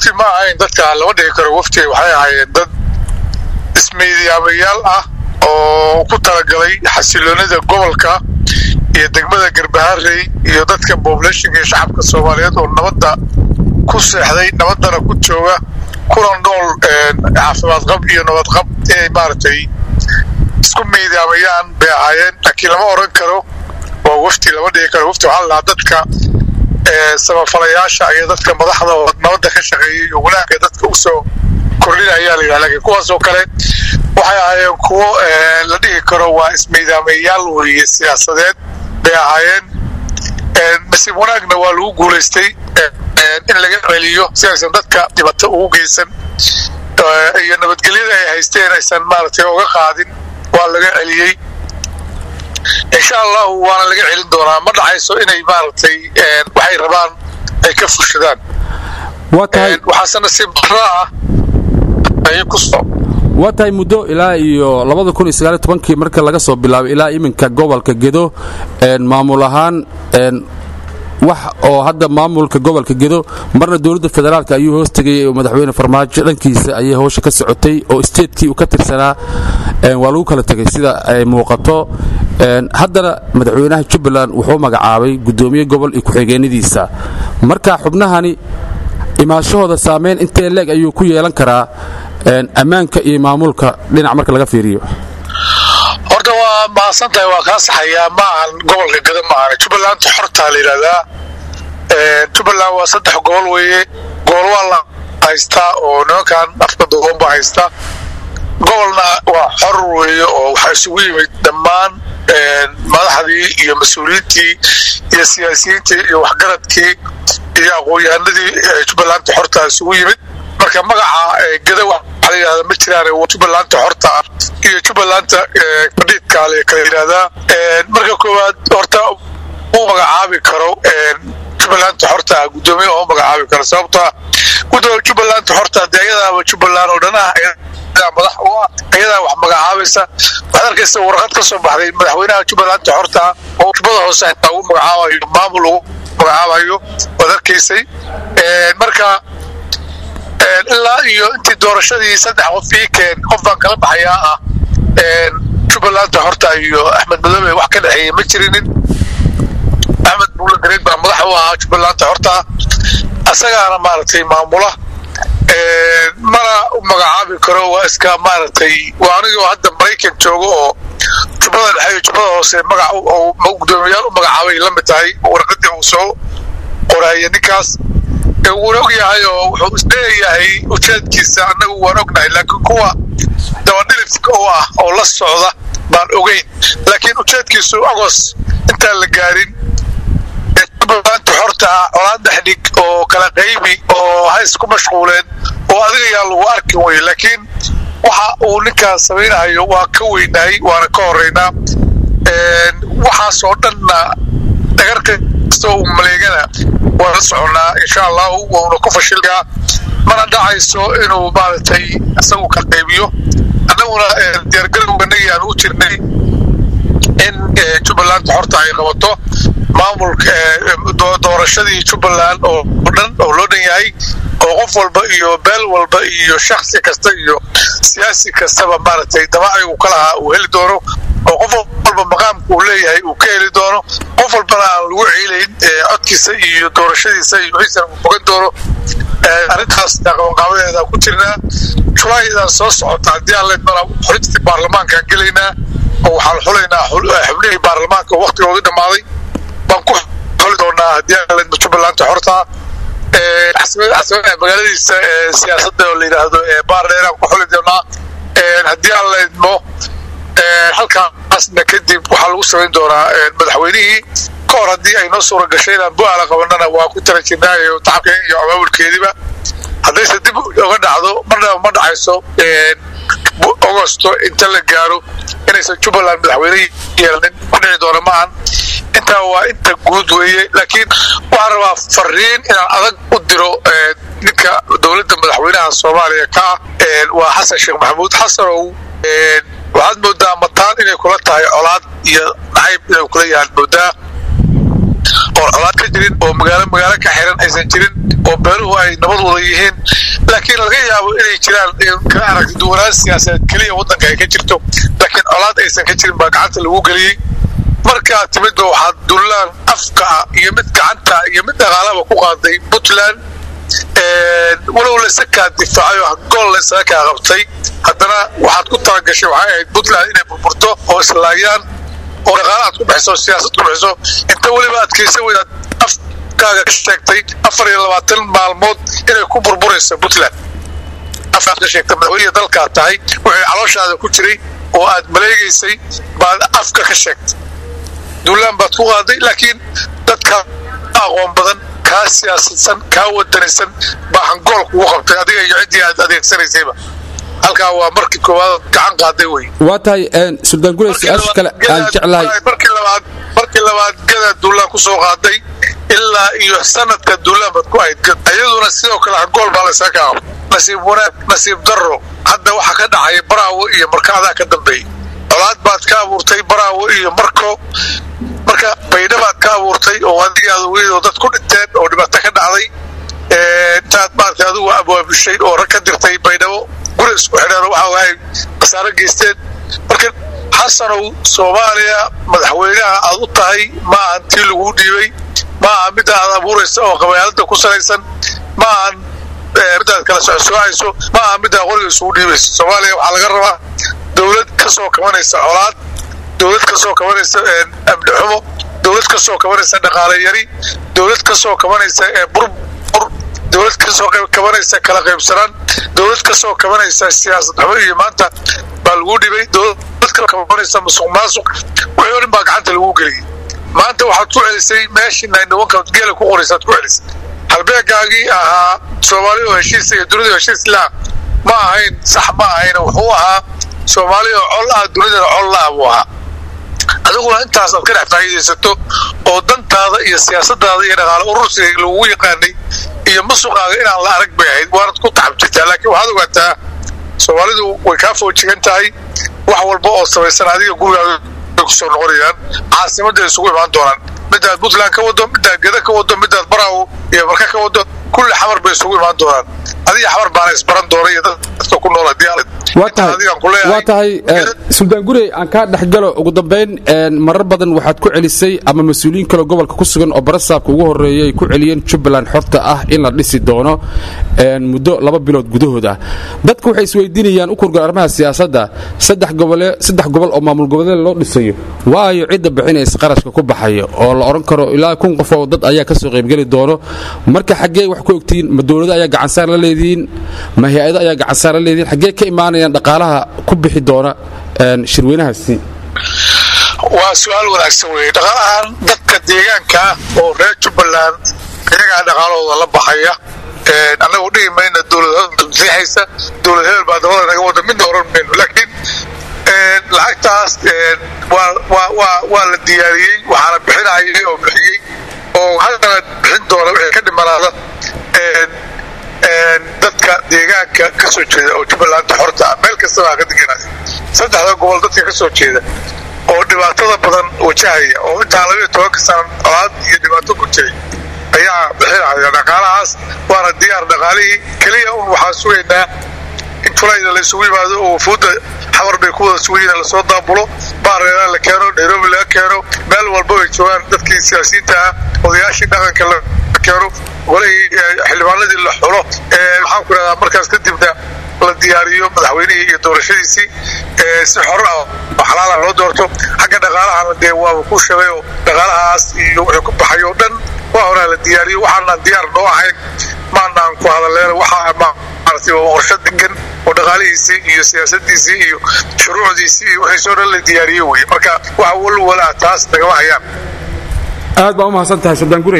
wafti ma ahayn dadka lama dhihi karo wafti waxay ahaayeen dad ismeydiyaamayaal ah oo ku talagalay xasiloonida gobolka iyo degmada garbaharey iyo dadka pobulationka iyo shacabka soomaaliyeed oo nabadda ku seexday nabaddana ku jooga kuna nool caafimaad qab iyo nabad qab inay maaragtay isku meydaamayaan bay ahaayeen laakiin lama oran karo waa wafti lama dhigi karo wafti waxaa lahaa dadka samafalayaasha iyo dadka madaxda oo nabadda ka shaqeeyay iyo wanaagga dadka usoo kordhinayaa la yidhaha lakiin kuwaasoo kale waxay ahaayeen kuwo la dhihi karo waa ismeydaamayaal weye siyaasadeed bay ahaayeen nasiib wanaagna waa lagu guulaystay in laga celiyo si aysan dadka dhibato ugu geysan iyo nabadgelyada ay haysteen aysan maaragtay uga qaadin waa laga celiyey insha allahu waana laga celin doonaa ma dhacayso inay maaragtay waxay rabaan ay ka fushadaan waxaase nasiib darro ah ayay ku soo waa tahay muddo ilaa iyo labada kun iyo sagaaliyo tobankii marka laga soo bilaabay ilaa iminka gobolka gedo maamul ahaan wax oo hadda maamulka gobolka gedo marna dowladda federaalk ayuu hoos tegayay oo madaxweyne farmaajo dhankiisa ayay howsha ka socotay oo steedkii uu ka tirsanaa waa lagu kala tegay sida ay muuqato haddana madaxweynaha jubbaland wuxuu magacaabay guddoomiye gobol iyo ku-xigeenadiisa marka xubnahani imaanshahooda saamayn intee leeg ayuu ku yeelan karaa ammaanka iyo maamulka dhinac marka laga fiiriyo horta waa mahadsan tahay waa kaa saxayaa ma ahan gobolka gada ma ahan jubbalanta xortaa la yidhahdaa jubbaland waa saddex gobol weeye gobol waa la haystaa oo nimankan afka dodoon baa haysta gobolna waa xor weeye oo waxaa isugu yimid dhammaan madaxdii iyo mas-uuliyiintii iyo siyaasiyiintii iyo waxgaradkii iyo aqoon-yahanadii jubbalanta xortaa isugu yimid marka magaca gada waxaa la yidhahdaa ma jiraan jubbalanta xorta ah iyo jubbalanta fadhiidkaa la kala yidhahdaa marka koowaad horta u magacaabi karo jubbalanta xorta ah guddoomiye oo magacaabi karo sababtoa gudoomiye jubbalanta xorta dee ayadaaba jubbaland oo dhan ah ayadaa madax u ah ayadaa wax magacaabaysa waxaad arkaysa warqad ka soo baxday madaxweynaha jubbalanta xorta ah oo jubbada hoose xitaa ugu magacaabayo maamul ugu magacaabayo waad arkaysay marka ilaa iyo intii doorashadii saddex qof ii keen qof baan kala baxayaa ah jubbalanta horta iyo axmed madoobe wax ka dhexeeya ma jirinin axmed buula gareed baa madax u ahaa jubbalanta horta asagaana maaragtay maamula mana u magacaabi karo waa iska maaragtay waa anigoo hadda maraykan joogo oo jubbada dhexe iyo jubbada hoose magac guddoomiyayaal u magacaabay la mid tahay warqadii uu soo qoraaya ninkaas wuuna og yahay oo wuxuu isleeyahay ujeedkiisa annagu waan ognahay laakiin kuwa dabadhilibka u ah oo la socda baan ogeyn laakiin ujeedkiisu agos intaan la gaarin jubbalanta xorta ah colaad dhexdhig oo kala qaybi oo hays ku mashquuleen oo adiga yaa lagu arkin weye laakiin waxa uu ninkaas samaynahayo waa ka weynahay waana ka horeynaa waxaasoo dhanna dhagar kastoo uu maleegana waa la soconnaa insha allahu wauna ku fashilkaa mana dhacayso inuu maaragtay isagu ka qaybiyo annaguna diyaargarowganagii aan u jirnay in jubbalanta horta ay qabato maamulka doorashadii jubbaland oo dhan oo loo dhan yahay oo qof walba iyo beel walba iyo shaksi kasta iyo siyaasi kastaba maaragtay dabaacigu ka lahaa uu heli doono oo qof walba maqaamka uu leeyahay uu ka heli doono qof walbana aan lagu ciilayn codkiisa iyo doorashadiisa iyo wixiisana uu fogan doono arrintaas qabanqaabadeeda ku jirnaa julaaydan soo socota haddii aan leedmana xulintii baarlamaankaan gelaynaa oo waxaan xulaynaa xubnihii baarlamaanka oo waktigooda dhammaaday baan ku xuli doonaa haddii aan leedmo jubbalanta xortaa magaaladiisa siyaasadda oo la yidhaahdo baardheeraan ku xuli doonaa haddii aan leedmo halkaasna kadib waxaa lagu samayn doonaa madaxweynihii ka hor haddii ay noo suura gashay inaan bu-aala qabanana waa ku tala jirnaayo tacabka iyo abaabulkeediba haddayse dib uga dhacdo marnaba ma dhacayso agosto inta la gaaro inaysan jubbaland madaxweyne yeelanin ku dhici doona maahan intaa waa inta guud weeye laakiin waxaan rabaa fariin inaan adag u diro ninka dowladda madaxweynaha soomaaliya ka ah waa xasan sheekh maxamuud xasanow waxaad moodaa mataan inay kula tahay colaad iyo nacayb inay kula yahaan moodaa oo colaad ka jirin oo magaalo magaalo ka xiran aysan jirin oo beeluhu ay nabad wada yihiin laakiin laga yaabo inay jiraan ka aragti duwanaan siyaasadeed keliya waddanka ay ka jirto laakiin colaad aysan ka jirin baa gacanta lagu geliyey markaa timidba waxaa dullaan afka ah iyo mid gacanta iyo mid dhaqaalaba ku qaaday puntland walow laysakaa difaacay oo gool laysaga kaa qabtay haddana waxaad ku talagashay waxay ahayd puntland inay burburto oo islaayaan oo dhaqaala aad ku bixiso oo siyaasad ku bixiso inta weliba adkaysa weydaad afkaaga ka sheegtay afar iyo labaatan maalmood inay ku burburayso puntland afkaad ka sheegtay madaxweynihi dalkaad tahay wixii calooshaada ku jiray oo aad maleegaysay baad afka ka sheegtay duulaan baad ku qaaday laakiin dadka aqoon badan kaa siyaasadsan kaa wadanaysan baa hangool kugu qabtay adiga iyo ciddii aad adeegsanaysayba halkaa waa markii koowaad gacan qaaday wey waa tahay suldaan gurey su-aasha kale aan jeclahay markii labaad markii labaad gada duulaan ku soo qaaday ilaa iyo sanadka duulaan baad ku ahayd iyaduna sidoo kale hangool baa laysaga kaa qabtay nasiib wanaag nasiib darro hadda waxaa ka dhacaya baraawo iyo markaadaa ka dambeeyey colaad baad ka abuurtay baraawo iyo marko marka baydha baad ka abuurtay oo adigaada weydoo dad ku dhinteen oo dhibaato ka dhacday intaad maarata adigu abwaabishay oo rag ka dirtay baydhabo guri isku xidheen waxa waay khasaaro geysteen marka xasanow soomaaliya madaxweynaha aad u tahay ma ahan tii lagu dhiibay ma aha midda aad abuuraysa oo qabyaalada ku salaysan ma ahan midaad kala socsoocayso ma aha middaa qoriga isugu dhiibayso soomaaliya waxaa laga rabaa dowlad ka soo kabanaysa colaad dowlad ka soo kabanaysa amni xumo dowlad ka soo kabanaysa dhaqaale yari dowlad ka soo kabanaysa burbur dowlad ka soo kabanaysa kala qaybsanaan dowlad ka soo kabanaysa siyaasad xumo iyo maanta baa lagu dhibay dowlad ka kabanaysa musuq maasuq wixii o dhan baa gacanta lagu geliyay maanta waxaad ku celisay meeshii naynniwanka geela ku qoraysaad ku celisay halbeegaagii ahaa soomaali oo heshiis iyo dunida heshiis laa ma ahayn sax ma ahayn wuxuu ahaa soomaali oo col ah dunidana col la ah buu ahaa adiguna intaas aad ka dhex faa'iidaysato oo dantaada iyo siyaasadaada iyo dhaqaale urursiga lagugu yaqaanay iyo musuqaaga inaan la arag bay ahayd waanad ku taxab jirtaa laakiin waxaad ogaataa soomaalidu way kaa foojigan tahay wax walba oo samaysan adiga gurigaaga way ku soo noqonayaan caasimadda ay isugu imaan doonaan midaad puntland ka wado midaad geda ka wado midaad baraawo iyo marka ka wado kulli xamar bay isugu imaan doonaan adiga xamar baana isbaran doona iyo dadka ku nool hadii waa tahay suldaan gurey aan kaa dhexgalo ugu dambayn marar badan waxaad ku celisay ama mas-uuliyiin kaleo gobolka ku sugan oo barasaabka ugu horreeyay ay ku celiyeen jubbaland xorta ah in la dhisi doono muddo laba bilood gudahooda dadka waxay isweydiinayaan u kurgal arrimaha siyaasadda saddex gobol oo maamul goboleed loo dhisayo waayo cidda bixinaysa qarashka ku baxaya oo la odhan karo ilaa kun qof oo dad ayaa ka soo qaybgeli doono marka xaggee wax ku ogtihiin ma dowlado ayaa gacansaar la leedihiin ma hay-ado ayaa gacansaar la leedihiin xaggee ka imaanayaan dhaqaalaha ku bixi doona shirweynahaasi waa su-aal wanaagsan weye dhaqaalahan dadka deegaanka oo reer jubbaland iyagaa dhaqaalahooda la baxaya annagu dhihi mayna dowladseexaysa dowlad hebel baa dabada naga wada midna oran mayno laakiin lacagtaas waa la diyaariyey waxaana bixinayay oo bixiyey oo haddana bixin doona wixii ka dhimanaada dadka deegaanka ka soo jeeda oo jubbalanda xorta ah meel kastaba ka deganaayo saddexda gobol dadka ka soo jeeda oo dhibaatada badan wajahaya oo intaa labayo tobanka sana colaad iyo dhibaato ku jiray ayaa bixinaya dhaqaalahaas waana diyaar dhaqaalihii keliya un waxaan sugaynaa in fulayda la isugu yimaado oo wafuudda xamar bay ku wada sugayiin lasoo daabulo baareera la keeno nairobi laga keeno meel walba ay joogaan dadkii siyaasiyiinta ah odayaashii dhaqanka la keeno golihii xildhibaanadii la xulo maxaan ku idhahdaa markaas kadibna la diyaariyo madaxweynihii iyo doorashadiisii si xor ah oo xalaala loo doorto xagga dhaqaalahana dee waaba ku shagay oo dhaqaalahaas iyo wuxuu ku baxay oo dhan waa horaa la diyaariyo waxaanaan diyaar noo ahayn maanaan ku hadaleena waxaa maaragtay waa qorsho degan oo dhaqaalihiisii iyo siyaasadiisii iyo shuruucdiisii iyo wixiisoo dhan la diyaariyo weye marka waxa walwala taas nagama hayaan aad baa u mahadsan tahay suldaan gure